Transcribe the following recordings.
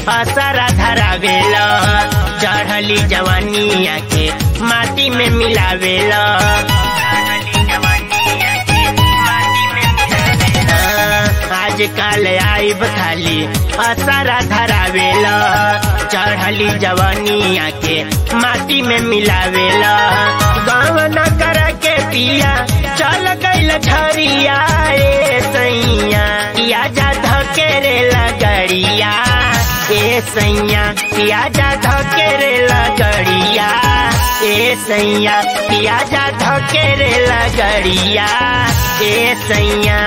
असरा धरावेला चढ़ली जवानिया के माटी में मिलावेला आज काल आइब खाली असरा धरावेला चढ़ली जवानिया के माटी में मिलावेला गाँव न कर के पिया चल गईल झरिया ए सैया पिया जा धकेरे लगड़िया ए सैया पिया जा धकेरे लगड़िया ए सैया पिया जा धकेरे लगड़िया ए सैया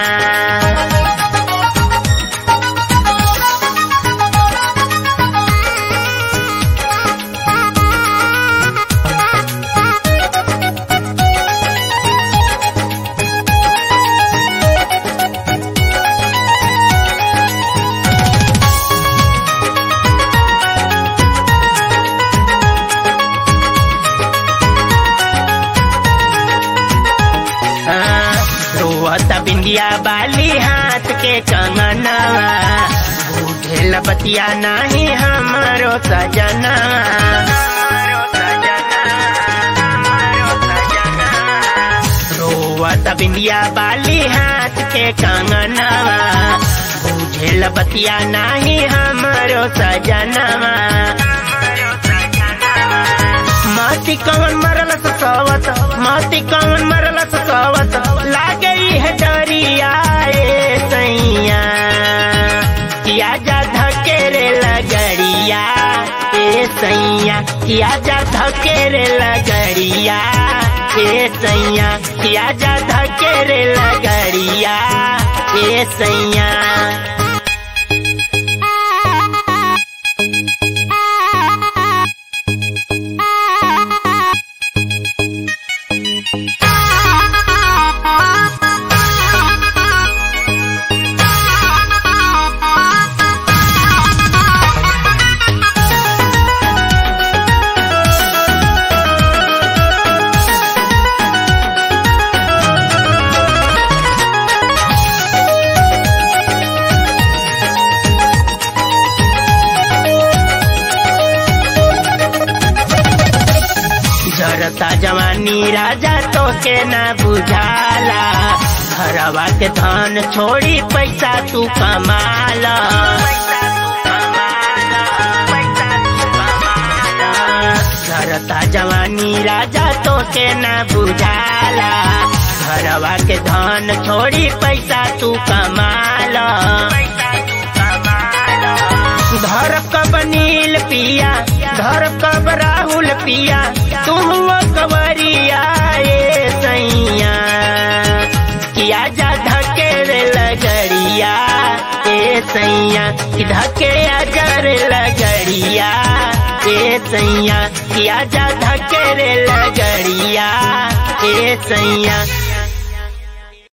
रोवत बिंदिया बाली हाथ के कंगनवा बुझेल बतिया नाही हमारो सजना रोवत बिंदिया बाली हाथ के कंगनवा बुझेल बतिया नाही हमारो सजनवा माटी कवन मरल सवत माटी कवन मरल सवत लागे है डरिया ए सैया किया जा धकेरे लगड़िया ए सैया किया जा धकेरे लगड़िया ए सैया किया जा धकेरे लगड़िया ए सैया जरता जवानी राजा तो के न बुझाला घरवा के धन छोड़ी पैसा तू कमाला जरता जवानी राजा तो के न बुझाला घरवा के धन छोड़ी पैसा तू कमाला धर कब नील पिया धर कब राहुल पिया तुम कवरिया ए सैया किया जा धकेरे लगड़िया ए सैया धके अजर लगड़िया ए सैया किया जा धकेरे लगड़िया ए सैया